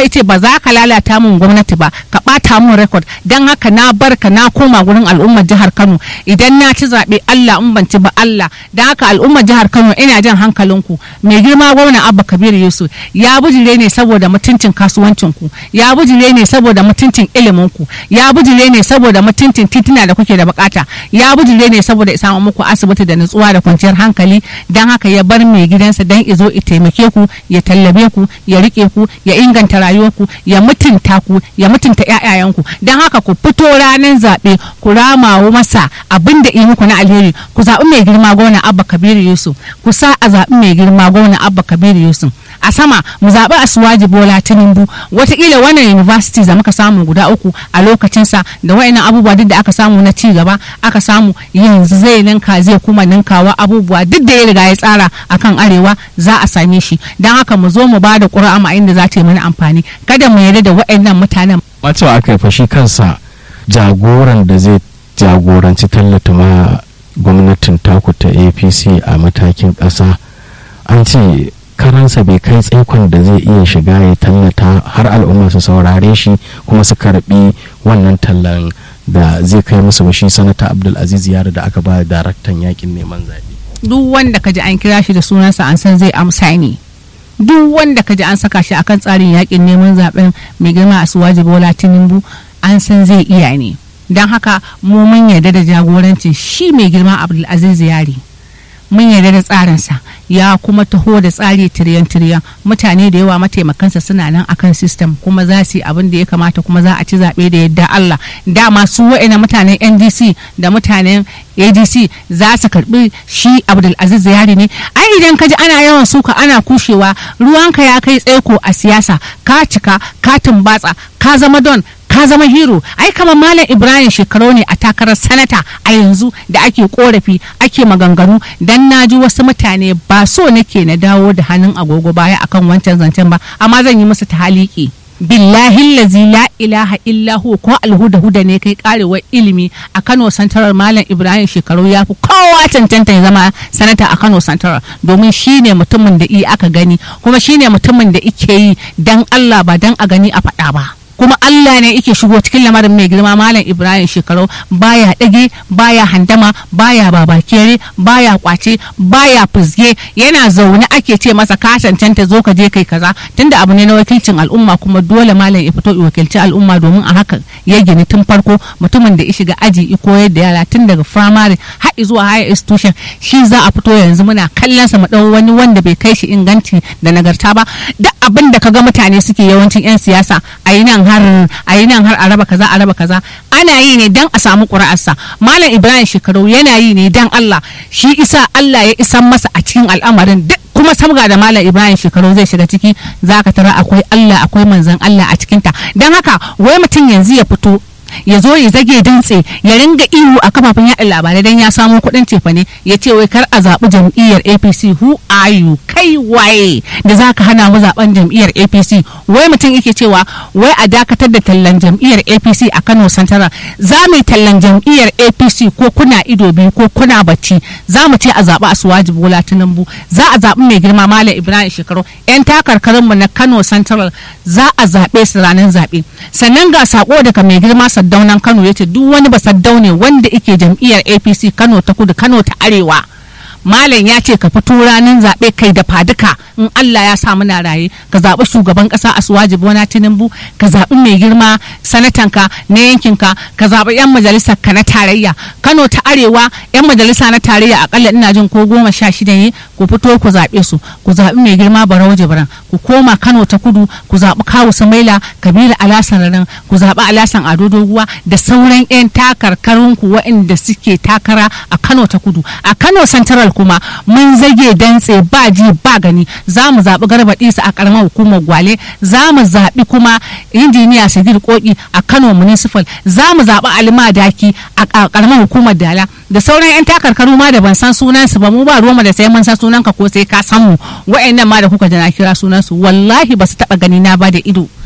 ya ce ba za ka lalata mun gwamnati ba ka ɓata mun rekod don haka na bar ka na koma gurin al'ummar jihar Kano idan na ci zaɓe Allah in ban ci ba Allah don haka al'ummar jihar Kano ina jan hankalinku mai girma gwamna Abba Kabir Yusuf ya bujire ne saboda mutuncin kasuwancinku ya bujire ne saboda mutuncin iliminku ya bujire ne saboda mutuncin tituna da kuke da bukata ya bujire ne saboda ya samu muku asibiti da nutsuwa da kwanciyar hankali don haka ya bar mai gidansa don izo ya taimake ku ya tallabe ku ya rike ku ya inganta rayuwarku ya mutunta ku ya mutunta ƴaƴayenku don haka ku fito ranar zaɓe ku ramawo masa abin da yi muku na alheri ku zaɓi mai girma gwamna Abba Kabiru Yusuf ku sa a zaɓi mai girma gwamna Abba Kabiru Yusuf a sama mu zaɓi Asuwaji Bola Tinubu wataƙila wannan university da muka samu guda uku a lokacinsa da wayannan abubuwa duk da aka samu na ci gaba aka samu yanzu zai ninka zai kuma ninkawa abubuwa duk da ya riga ya tsara akan arewa za a same shi don haka mu zo mu ba da ƙura'a ma inda za ta yi mana amfani kada mu yarda da wayannan mutanen wato aka yi fashi kansa jagoran da zai jagoranci tallata ma gwamnatin taku ta apc a matakin ƙasa an ce karansa bai kai tsaikon da zai iya shiga ya tallata har al'umma su saurare shi kuma su karbi wannan tallan da zai kai musu ba shi sanata abdulaziz yaro da aka ba daraktan yakin neman zaɓe. duk wanda ka ji an kira shi da sunansa an san zai amsa ne duk wanda ka ji an saka shi akan tsarin yakin neman zaben mai girma a suwaji bola tinubu an san zai iya ne don haka mu mun yarda da jagorancin shi mai girma abdulaziz yari mun yarda da tsarinsa ya kuma taho da tsari tiriyan tiriyan mutane da yawa mataimakansa suna nan akan system kuma za su yi abin da ya kamata kuma za a ci zaɓe da yadda Allah dama su wa'ina mutanen NDC da mutanen ADC za su karbi shi Abdulaziz Yari ne ai idan ka ji ana yawan suka ana kushewa ruwanka ya kai tsaiko a siyasa ka cika ka tumbatsa ka zama don ka zama hero ai kamar malam ibrahim shekaru ne a takarar sanata a yanzu da ake korafi ake maganganu dan naji wasu mutane ba so nake na dawo da hannun agogo baya akan wancan zancen ba amma zan yi musu tahaliki billahi lazi la ilaha illa hu ko alhuda huda ne kai karewar ilimi a Kano Santarar Malam Ibrahim shekaru ya fi kowa cancanta ya zama sanata a Kano Santarar domin shine mutumin da iya aka gani kuma shine mutumin da ike yi dan Allah ba dan a gani a faɗa ba. kuma Allah ne yake shigo cikin lamarin mai girma malam Ibrahim shekaru baya dage baya handama baya babakere baya kwace baya fuzge yana zaune ake ce masa ka cancanta zo ka je kai kaza tunda abu ne na wakilcin al'umma kuma dole malam ya fito ya wakilci al'umma domin a haka ya gini tun farko mutumin da ya shiga aji ya koyar da yara tun daga firamare har zuwa higher institution shi za a fito yanzu muna kallon sa mu dau wani wanda bai kai shi inganci da nagarta ba duk abin da kaga mutane suke yawancin 'yan siyasa a yi nan har a yi nan har a raba kaza a raba kaza ana yi ne dan a samu ƙuri'arsa malam ibrahim shekaru yana yi ne dan allah shi isa allah ya isan masa a cikin al'amarin duk kuma samga da malam ibrahim shekaru zai shiga ciki za ka tara akwai allah akwai manzan allah a cikinta don haka wai mutum yanzu ya fito ya zo ya zage dantse ya ringa ihu a kafafen yaɗa labarai don ya samu kuɗin cefane ya ce wai kar a zaɓi jam'iyyar apc who are you kai waye da za ka hana mu zaɓen jam'iyyar apc wai mutum yake cewa wai a dakatar da tallan jam'iyyar apc a kano santara za mu yi tallan jam'iyyar apc ko kuna ido biyu ko kuna bacci za mu ce a zaɓi asuwaji bola tinubu za a zaɓi mai girma malam ibrahim shekaru yan takarkarinmu na kano central za a zaɓe su ranar zaɓe sannan ga sako daga mai girma saddaunan kano ya ce duk wani basaddaune wanda ike jam'iyyar apc kano ta kudu kano ta arewa malam ya ce ka fito ranar zaɓe kai da faduka in Allah ya sa muna raye ka zaɓi shugaban ƙasa a suwaji bona tinubu ka zaɓi mai girma sanatanka na yankinka ka zaɓi 'yan majalisar ka na tarayya kano ta arewa 'yan majalisa na tarayya akalla ina jin ko goma sha shida ne ku fito ku zaɓe su ku zaɓi mai girma barau jibran ku koma kano ta kudu ku zaɓi kawu samaila kabila alasan rarin ku zaɓi alasan ado doguwa da sauran 'yan takarkarunku waɗanda suke takara a kano ta kudu a kano central kuma mun zage dantse ba ji ba gani za mu zaɓi garba ɗisa a ƙaramar hukumar gwale za mu zaɓi kuma injiniya sadir koki a kano municipal za mu zaɓi alima daki a ƙaramar hukumar dala da sauran 'yan takarkaru ma da ban san sunansu ba mu ba ruwa da sai mun san sunanka ko sai ka san mu wa'annan ma da kuka jana kira sunansu wallahi ba su taɓa gani na ba da ido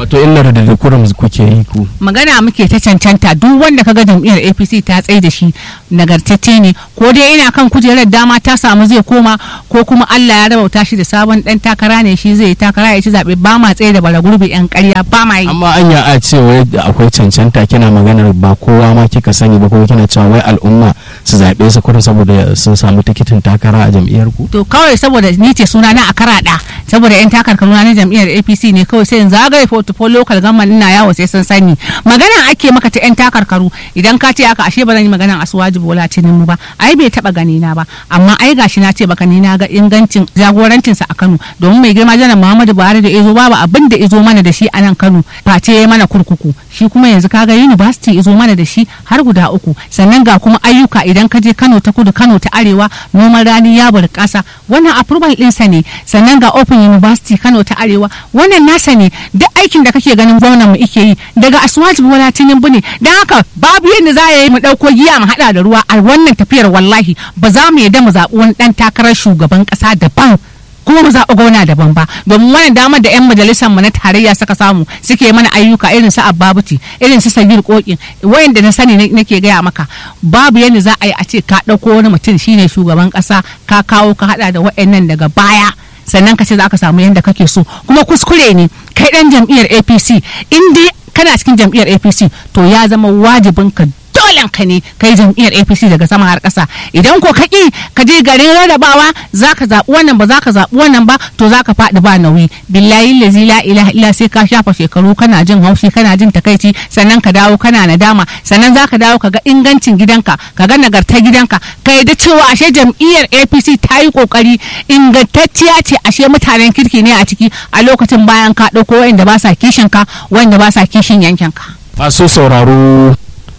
wato illar da kurum kuke yi ku magana muke ta cancanta duk wanda kaga jam'iyyar apc ta tsaye da shi nagartacce ne ko dai ina kan kujerar dama ta samu zai koma ko kuma allah ya rabauta shi da sabon dan takara ne shi zai yi takara ya ci zaɓe ba ma tsaye da bara gurbi yan ƙarya ba ma yi amma anya a ce wai akwai cancanta kina maganar ba kowa ma kika sani ba kuma kina cewa wai al'umma su zaɓe su kurin saboda sun samu tikitin takara a jam'iyyar ku to kawai saboda ni ce suna na a karaɗa saboda yan takarkaru na jam'iyyar apc ne kawai sai in zagaye portfolio local government ina yawo sai sun sani magana ake maka ta yan takarkaru idan ka ce haka ashe ba zan yi maganan asuwaji bola tinubu ba ai bai taba gani na ba amma ai gashi na ce baka ni na ga ingancin jagorancin sa a Kano domin mai girma janar Muhammadu Buhari da izo babu abin da izo mana da shi a nan Kano face ya mana kurkuku shi kuma yanzu kaga university izo mana da shi har guda uku sannan ga kuma ayyuka idan ka je Kano ta kudu Kano ta arewa noman rani ya bari kasa wannan approval ɗinsa ne sannan ga open university Kano ta arewa wannan nasa ne duk aikin da kake ganin gwamnan mu ike yi daga asuwaji bola tinubu ne don haka babu yadda za a yi mu ɗauko giya mu haɗa da ruwa a wannan tafiyar wallahi ba za mu yadda mu zaɓi wani ɗan takarar shugaban ƙasa daban kuma mu zaɓi gwamna daban ba domin wannan damar da 'yan majalisar mu na tarayya suka samu suke mana ayyuka irin su ababuti irin su sagir kokin wayanda na sani nake gaya maka babu yadda za a yi a ce ka ɗauko wani mutum shine shugaban ƙasa ka kawo ka haɗa da wayannan daga baya sannan ka ce za ka samu yadda kake so kuma kuskure ne kai dan jam'iyyar apc in dai kana cikin jam'iyyar apc to ya zama wajibin ka dolen ka ne kai jam'iyyar apc daga sama har ƙasa idan ko kaki ka je garin rarrabawa za ka zaɓi wannan ba za ka zaɓi wannan ba to za ka faɗi ba nauyi billahi lazi la ilaha illa sai ka shafa shekaru kana jin haushi kana jin takaici sannan ka dawo kana nadama sannan za ka dawo ka ga ingancin gidanka ka ga nagartar gidanka ka yadda cewa ashe jam'iyyar apc ta yi kokari ingantacciya ce ashe mutanen kirki ne a ciki a lokacin bayan ka ɗauko wanda ba sa kishin ka wanda ba sa kishin yankin ka masu sauraro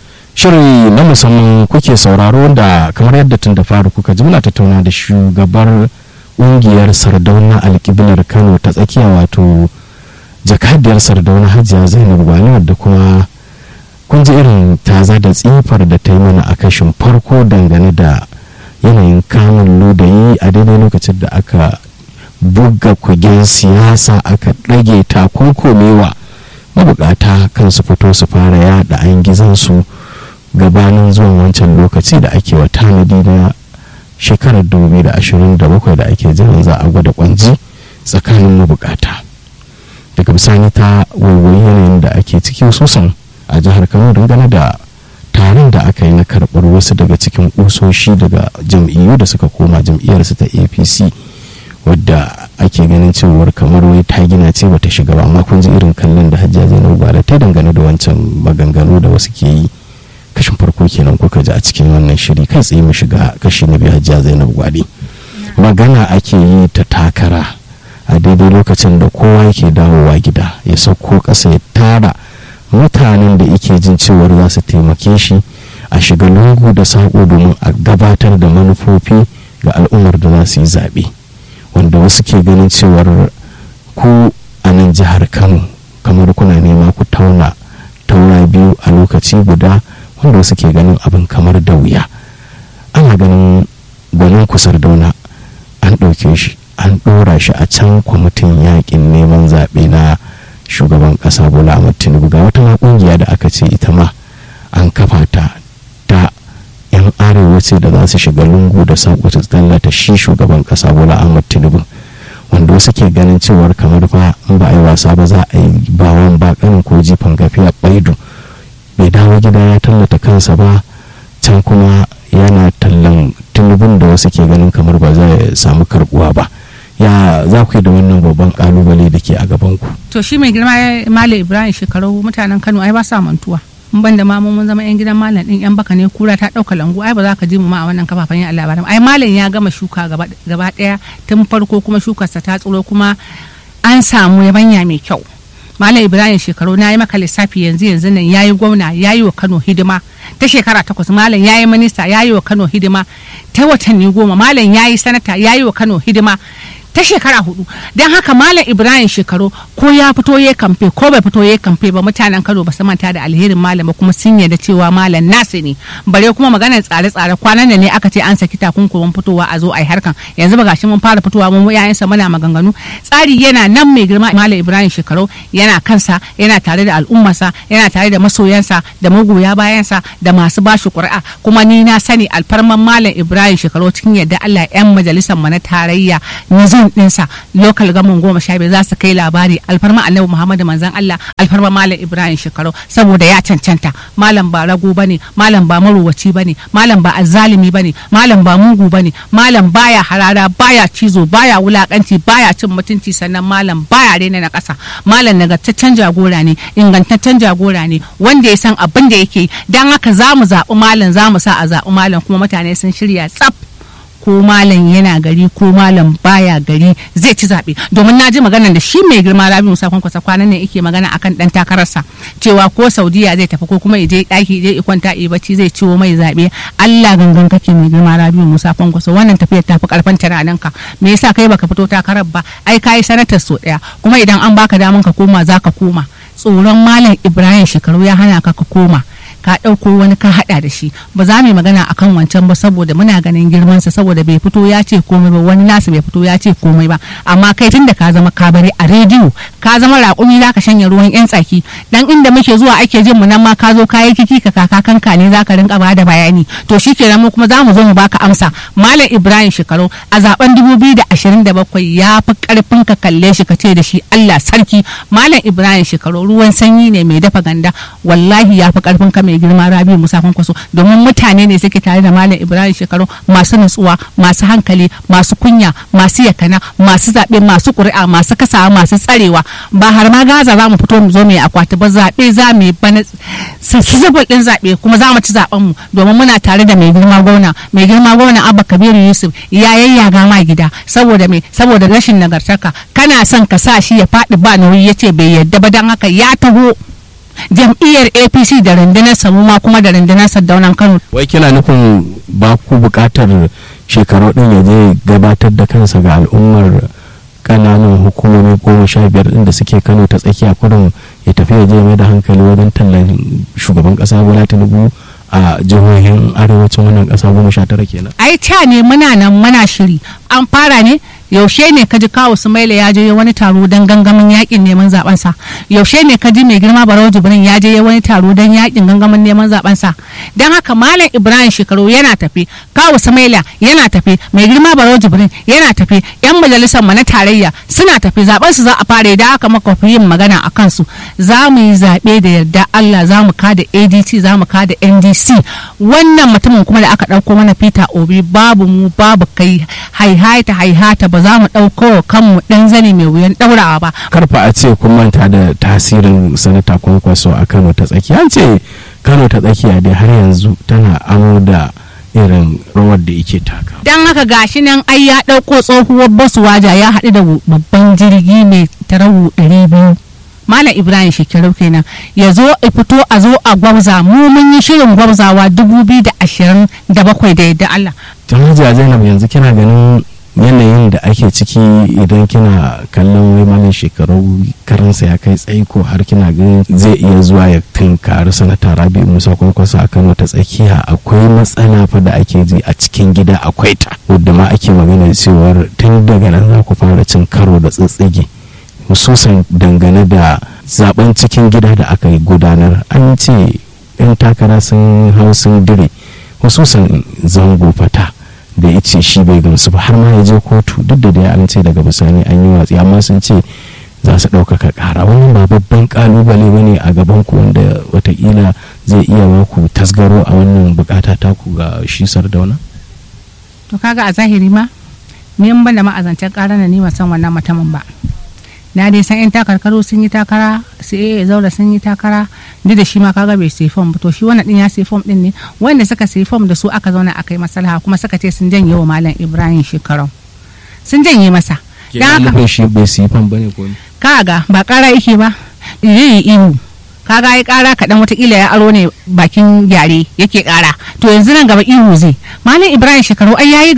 shiri na musamman kuke sauraro wanda kamar yadda tun da faru kuka ji muna tattauna da shugabar ƙungiyar sardauna alƙiblar kano ta tsakiya wato jakadiyar sardauna hajiya zainab gwani wadda kuma kun ji irin taza da tsifar da ta yi mana a kashin farko dangane da yanayin kamun lodayi a daidai lokacin da aka buga kugen siyasa aka ɗage takunkumewa mabukata kan su fito su fara yada an gizansu gabanin zuwan wancan lokaci da ake wa tanadi na shekarar 2027 da ake jiran za a gwada kwanji tsakanin mabukata daga bisani ta waiwayi yanayin da ake ciki sosan a jihar kano dangane da taron da aka yi na karɓar wasu daga cikin ƙusoshi daga jam'iyyu da suka koma jam'iyyarsu ta apc wadda ake ganin cewar kamar wai ta gina ce bata shiga ba amma kun ji irin kallon da hajjiya zainab gwada ta dangane da wancan maganganu da wasu ke yi kashin farko kenan kuka ji a cikin wannan shiri kai tsaye mu shiga kashi na biyu hajjiya zainab gwade magana ake yi ta takara a daidai lokacin da kowa yake dawowa gida ya sauko ƙasa ya tara mutanen da yake jin cewar za su taimake shi a shiga lungu da saƙo domin a gabatar da manufofi ga al'ummar da za su yi zaɓe wanda wasu ke ganin cewar ku a nan jihar kano kamar kuna nema ku tauna taura biyu a lokaci guda wanda wasu ke ganin abin kamar da wuya ana ganin gwanin kusar dauna an ɗauke shi an ɗora shi a can kwamitin yakin neman zaɓe na shugaban ƙasa bola ahmad tinubu ga wata ma ƙungiya da aka ce ita ma an kafa ta ta yan arewa ce da za su shiga lungu da saƙo ta tallata shi shugaban ƙasa bola ahmad tinubu wanda wasu ke ganin cewar kamar fa in ba a yi wasa ba za a yi bawan bakanin ko jifan gafiya baidu bai dawo gida ya tallata kansa ba can kuma yana tallan tunubun da wasu ke ganin kamar ba zai samu karbuwa ba ya za ku yi da wannan babban kalubale da ke a gaban ku to shi mai girma malam ibrahim shekaru mutanen kano ai ba sa mantuwa in ban da mamu mun zama yan gidan malam din yan baka ne kura ta dauka langu ai ba za ka ji mu ma a wannan kafafen yan labaran ai malam ya gama shuka gaba daya tun farko kuma shukarsa ta tsiro kuma an samu yabanya mai kyau malam ibrahim shekaru na yi maka lissafi yanzu yanzu nan ya yi gwamna ya yi wa kano hidima ta shekara takwas malam ya yi minista ya yi wa kano hidima ta watanni goma malam ya yi sanata ya yi wa kano hidima ta shekara hudu don haka malam ibrahim shekaru ko ya fito ya kamfe ko bai fito ya kamfe ba mutanen kano ba su manta da alherin malam ba kuma sun yarda cewa malam nasu ne bare kuma maganar tsare-tsare kwanan da ne aka ce an saki takunkumin fitowa a zo a yi harkan yanzu ba gashi mun fara fitowa mun yayansa muna maganganu tsari yana nan mai girma malam ibrahim shekaru yana kansa yana tare da al'ummarsa yana tare da masoyansa da magoya bayansa da masu bashi ƙuri'a kuma ni na sani alfarman malam ibrahim shekaru cikin yadda allah yan majalisar mu na tarayya nizam ɗinsa local gamin goma sha biyar za su kai labari alfarma annabi muhammadu manzan allah alfarma malam ibrahim shekaru saboda ya cancanta malam ba rago bane malam ba marowaci bane malam ba azzalimi bane malam ba mugu bane malam baya harara baya cizo baya wulakanci baya cin mutunci sannan malam baya rena na ƙasa malam nagartaccen jagora ne ingantaccen jagora ne wanda ya san abin da yake dan haka za mu zaɓi malam za mu sa a zaɓi malam kuma mutane sun shirya tsaf ko malam yana gari ko malam baya gari zai ci zaɓe domin na ji maganar da shi mai girma rabi musa kwankwasa kwanan ne yake magana akan dan takararsa cewa ko saudiya zai tafi ko kuma je ɗaki je kwanta yi bacci zai ciwo mai zaɓe allah gangan kake mai girma rabi musa kwankwasa wannan tafiyar tafi karfan tunanin ka me yasa kai baka fito takarar ba ai kayi sanatar so ɗaya kuma idan an baka daman ka koma za ka koma tsoron malam ibrahim shekaru ya hana ka ka koma ka ɗauko wani ka haɗa da shi ba za mu yi magana akan wancan ba saboda muna ganin girmansa saboda bai fito ya ce komai ba wani nasu bai fito ya ce komai ba amma kai tun da ka zama kabari a rediyo ka zama raƙumi za ka shanya ruwan yan tsaki dan inda muke zuwa ake jin mu nan ma ka zo ka yi kiki ka kaka kanka ne za ka rinka bada bayani to shi kenan mu kuma za mu zo mu baka amsa malam ibrahim shekaru a zaben 2027 ya fi karfin ka kalle shi ka ce da shi allah sarki malam ibrahim shekaru ruwan sanyi ne mai dafa ganda wallahi ya fi karfin ka mai girma rabi musa kwankwaso domin mutane ne suke tare da malam ibrahim shekaru masu nutsuwa masu hankali masu kunya masu yakana masu zaɓe masu ƙuri'a masu kasawa masu tsarewa ba har ma gaza za mu fito mu zo mai akwati ba zaɓe za mu yi bana sassabal ɗin zaɓe kuma za mu ci zaɓen mu domin muna tare da mai girma gwamna mai girma gwamna abba kabiru yusuf ya yayyaga ma gida saboda me saboda rashin nagartaka kana son ka sa shi ya faɗi ba nauyi ya ce bai yadda ba don haka ya taho jam'iyyar apc da rundunar samu ma kuma da rundunar sardaunan kano wai kina nufin ba ku bukatar shekaru din ya je gabatar da kansa ga al'ummar kananan hukumomi goma sha biyar din da suke kano ta tsakiya kurin ya tafi ya je mai da hankali wajen tallan shugaban kasa bola tinubu a jihohin arewacin wannan kasa goma sha tara kenan ai ta ne muna nan muna shiri an fara ne yaushe ne ka ji kawo sumaila ya je wani taro don gangamin yakin neman zaben sa yaushe ne ka ji mai girma barau jibrin ya je wani taro don yakin gangamin neman zaben sa don haka malam ibrahim shekaru yana tafi kawo sumaila yana tafi mai girma barau jibrin yana tafi yan majalisar na tarayya suna tafi zaben su za a fara da aka maka yin magana a kansu za mu yi zaɓe da yarda allah za mu kada adc za mu kada ndc wannan mutumin kuma da aka ɗauko mana peter obi babu mu babu kai haihata haihata ba za mu ɗauko kanmu ɗan zane mai wuyan ɗaurawa ba. karfa a ce kun manta da tasirin sanata kwankwaso a kano ta tsakiya an ce kano ta tsakiya dai har yanzu tana amo da irin rawar da yake taka don haka gashi nan ai ya ɗauko tsohuwar basuwaja ya haɗu da babban jirgi mai tarawu ɗari biyu Malam Ibrahim shekaru kenan ya zo a fito a zo a gwabza mu mun yi shirin gwabzawa dubu biyu da ashirin da bakwai da yadda Allah. Tanaja Zainab yanzu kina ganin yanayin da ake ciki idan kina kallon wai malin shekaru karansa ya kai tsaiko har kina ganin zai iya zuwa ya tunkari sanata rabi musa kwankwaso a kano ta tsakiya akwai matsala fa da ake ji a cikin gida akwai ta wadda ma ake magana cewar tun daga nan za ku fara cin karo da tsitsige hususan dangane da zaben cikin gida da aka yi gudanar an ce 'yan takara sun hau sun dire hususan zango fata da ya ce shi bai gamsu ba har ma ya je kotu duk da dai an ce daga bisani an yi watsi amma sun ce za su ɗaukaka ƙara wannan ba babban ƙalubale ba ne a gaban ku wanda watakila zai iya ba ku tasgaro a wannan bukata taku ga shi sardauna to kaga a zahiri ma ni in ban da ma'azancen ƙara na ni san wannan mutumin ba na dai san yan takarkaru sun yi takara su ya zaura sun yi takara duk da shi ma kaga bai sai fom to shi wannan din ya sai fom din ne wanda suka sai fom da su aka zauna aka yi maslaha kuma suka ce sun janye wa malam ibrahim shekarau sun janye masa dan haka shi bai sai fom bane ko kaga ba kara yake ba yi ihu kaga ya kara kaɗan watakila ya aro ne bakin gyare yake kara to yanzu nan gaba ihu zai malam ibrahim shekaru ai yayi gaba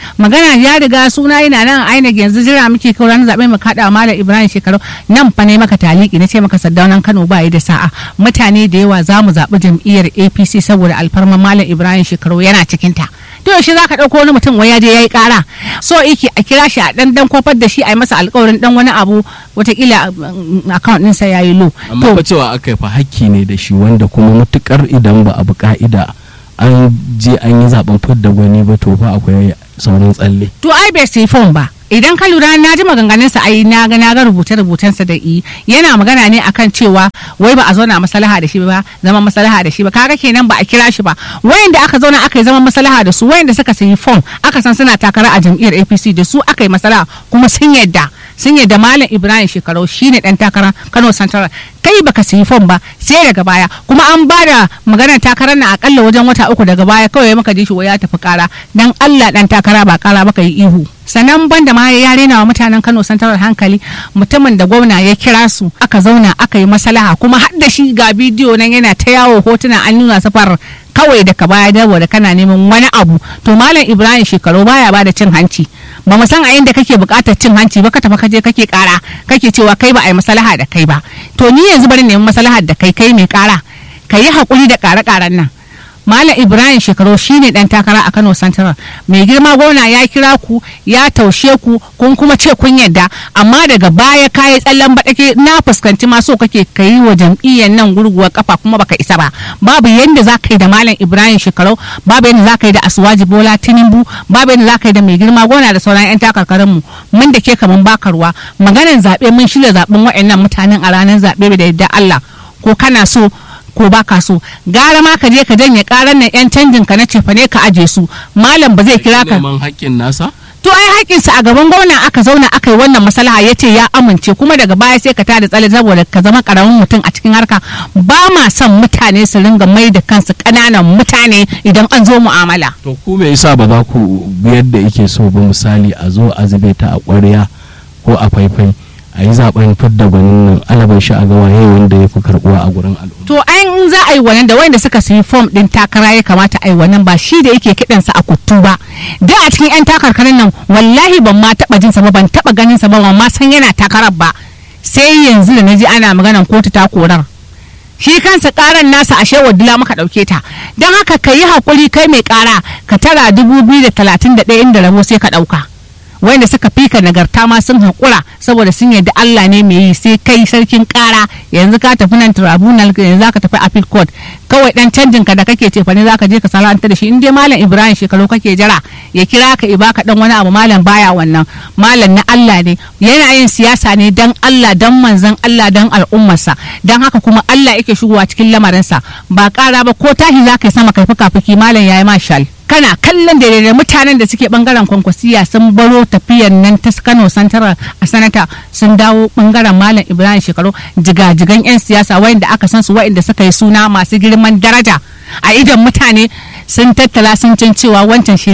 magana ya riga suna yana nan a INEC yanzu jira muke kawo ranar zaɓe mu kaɗa malam Ibrahim shekaru nan fa ne maka taliki na ce maka saddaunan Kano ba yi da sa'a mutane da yawa za mu zaɓi jam'iyyar APC saboda alfarman malam Ibrahim shekaru yana cikin ta to yaushe za ka ɗauko wani mutum wai ya je ya yi ƙara so iki a kira shi a ɗan dan kofar da shi a yi masa alƙawarin ɗan wani abu watakila account ɗinsa ya yi low amma fa cewa aka yi fa hakki ne da shi wanda kuma matukar idan ba abu ka'ida an je an yi zaben fidda gwani ba to fa akwai sauran tsalle to ai bai sai phone ba idan ka lura na ji maganganunsa ai na ga na ga rubuce rubucensa da i yana magana ne akan cewa wai ba a zauna maslaha da shi ba zama maslaha da shi ba kaga kenan ba a kira shi ba wayanda aka zauna aka yi zaman maslaha da su wayanda suka sayi form aka san suna takara a jam'iyyar APC da su aka yi maslaha kuma sun yadda sun yadda malam Ibrahim Shekarau shine dan takara Kano Central kai baka sayi fom ba sai daga baya kuma an ba da maganar takarar na akalla wajen wata uku daga baya kawai maka ji shi ya tafi kara dan Allah dan takara ba kara baka yi ihu sannan banda ma ya rena wa mutanen Kano Central hankali mutumin da gwamna ya kira su aka zauna aka yi maslaha kuma har da shi ga bidiyo nan yana ta yawo hotuna an nuna safar kawai daga baya dawo da kana neman wani abu to malam Ibrahim shekaru baya ba da cin hanci ba mu san a inda kake bukatar cin hanci ba ka tafi kaje kake kara kake cewa kai ba a yi maslaha da kai ba to ni yanzu bari nemi maslahar da kai kai mai kara ka yi hakuri da kare-karen nan Malam Ibrahim Shekaru shine dan takara a Kano Central. Mai girma gwamna ya kira ku ya taushe ku kun kuma ce kun yadda amma daga baya kayi tsallan baɗake na fuskanci ma so kake kai wa jam'iyyar nan gurguwar kafa kuma baka isa ba. Babu yanda za ka yi da Malam Ibrahim Shekaru, babu yanda za ka yi da Asuwaji Bola Tinubu, babu yanda za ka yi da mai girma gwamna da sauran 'yan takarkarin mu. Mun da ke kaman bakarwa maganar zaɓe mun shirya zaɓen waɗannan mutanen a ranar zaɓe da yadda Allah ko kana so ko ba ka so gara ma ka je ka janye karan nan yan canjin ka na cefa ne ka aje su malam ba zai kira ka neman haƙƙin nasa to ai haƙƙinsa a gaban gwamna aka zauna aka yi wannan maslaha ya ce ya amince kuma daga baya sai ka tada tsale saboda ka zama karamin mutum a cikin harka ba ma son mutane su ringa mai da kansu ƙananan mutane idan an zo mu'amala to ku me yasa ba za ku bi yadda yake so ba misali a zo a zube ta a ƙwarya ko a faifai a yi zaben fidda gwanin nan alaban shi a ga waye wanda ya fi karbuwa a gurin al'umma to an za a yi wannan da wanda suka sayi fom din takara ya kamata a yi wannan ba shi da yake kidansa a kuttu ba da a cikin yan takarkarin nan wallahi ban ma taba jinsa ba ban taba ganin sa ba ban ma san yana takarar ba sai yanzu da naji ana maganan kotu ta korar shi kansa karan nasa ashe wadula maka dauke ta don haka ka yi hakuri kai mai kara ka tara dubu biyu da talatin da ɗaya inda rabo sai ka ɗauka wanda suka fika nagarta ma sun haƙura saboda sun yarda Allah ne mai yi sai kai sarkin ƙara yanzu ka tafi nan tribunal yanzu zaka tafi appeal court kawai dan canjin ka da kake ce fa ne zaka je ka salanta da shi in dai malam Ibrahim shekaru kake jira ya kira ka i baka dan wani abu malam baya wannan malam na Allah ne yana yin siyasa ne dan Allah dan manzon Allah dan al'ummarsa dan haka kuma Allah yake shigowa cikin lamarinsa ba ƙara ba ko tashi zaka yi sama kai fuka fuki malam yayi mashal kana kallon da mutanen da suke bangaren kwankwasiya sun baro tafiyan nan ta kano santara a sanata sun dawo bangaren malam ibrahim shekaru jigajigan 'yan siyasa wayanda aka san su wayanda suka yi suna masu girman daraja a idon mutane sun tattala sun can cewa wancan shi